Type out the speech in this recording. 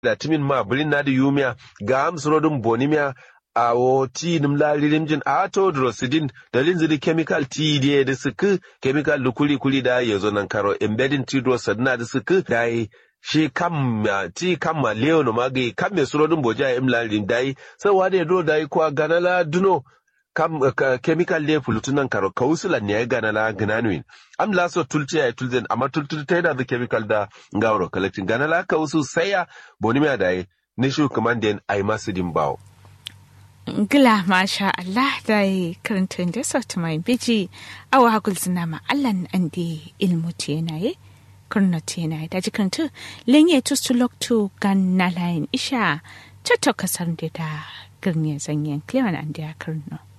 da timin ma bulin na da yumiya ga amsrodin bonimiya a wo ti nim la lirim jin a to drosidin dalin zidi chemical ti de da suku chemical da kuli kuli da yazo nan karo embedding ti drosidina da suku da yi shi kam ti kam ma leo no magi kam me surodin boja im la lirim dai sai wa da do dai kwa ganala duno kam ka, chemical le fulutunan karo kausula ne ya gana la gnanuin am la so tulce ya tulzen amma tultul ta da chemical da ngawro collecting gana la kausu saya boni me dai ne shu kamanden ai masu din bawo Gila masha Allah da yi karantun da sauti mai biji awa hakul zina ma Allah an di ilmu tenaye kurna tenaye da ji karantu lenye tustu loktu gan na layin isha cutto kasar da da girne zanyen klewan an da ya karno.